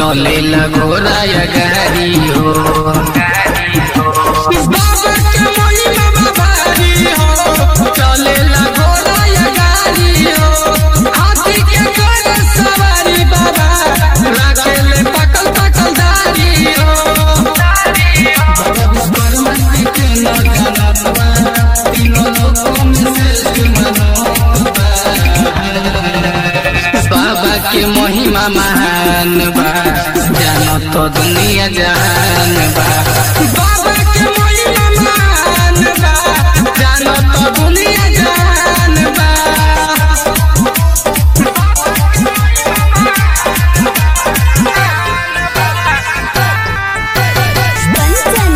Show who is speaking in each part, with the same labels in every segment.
Speaker 1: चले घोड़ा या गाड़ी हो बाबा के महिमा भारी हो चले घोड़ा या गाड़ी हो हाथी के घोड़ा सवारी बाबा राखेले पकल पकल दारी हो बाबा विश्वकर्मा के नगरवा तीनों लोकों में श्रेष्ठ मनोबा बाबा के महिमा महान बा जानो तो दुनिया जहान बा बाबा के महिमा महान बा जानो तो दुनिया जहान बा
Speaker 2: कंचन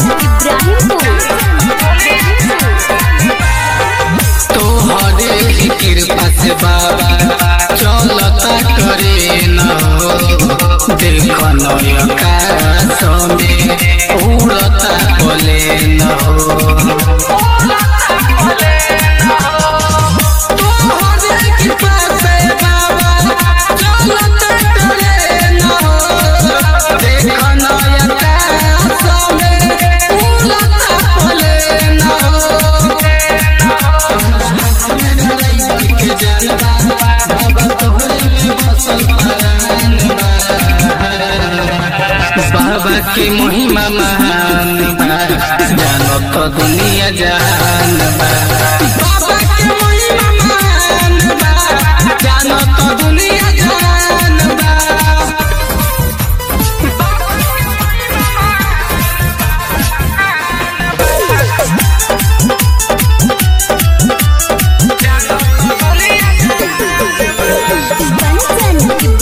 Speaker 2: इब्राहिमपुर
Speaker 1: तोहरे ही कृपा से बाबा चलता करे न हो देख नयकाश में उड़ता बोले न हो तोहरे कृपा से बाबा चलता करे न हो देख नयकाश में उड़ता बोले न हो बाबा के महिमा महान बा जानो तो दुनिया जहान बा बाबा के महिमा महान बा जानो तो दुनिया जहान बा
Speaker 2: कंचन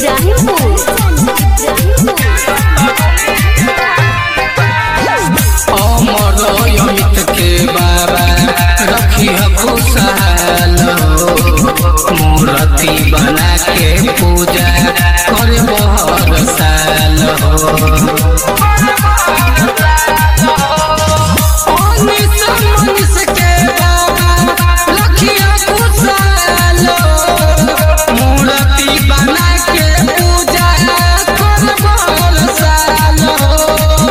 Speaker 2: इब्राहिमपुर
Speaker 1: अमर अमित के बाबा रखी खुशहाल मूर्ति बना के पूजा कर बहर साल हो मूर्ति बना के पूजा कर बहर साल हो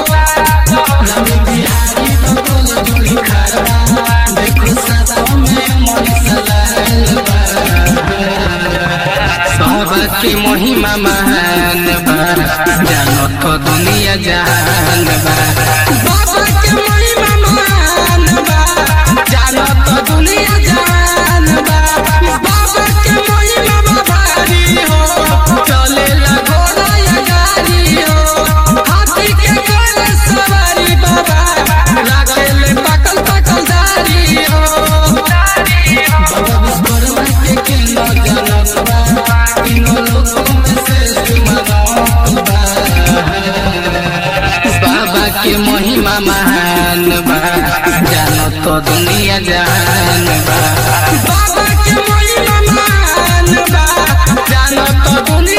Speaker 1: बाबा की महिमा महान बा जानो तो दुनिया जहान बा बाबा की महिमा महान बा जानो तो दुनिया जहान बा बाबा की महिमा भारी हो चले घोड़ा या गाड़ी हो हाथी के घोड़े सवारी बाबा राखेले पकल पकल दारी हो बाबा विश्वकर्मा के केंद्र जनकवा तीनों लोकों में श्रेष्ठ मनोबा बाबा के महिमा महान बा जानो तो दुनिया जहान बा बाबा के महिमा महान बा जानो तो दुनिया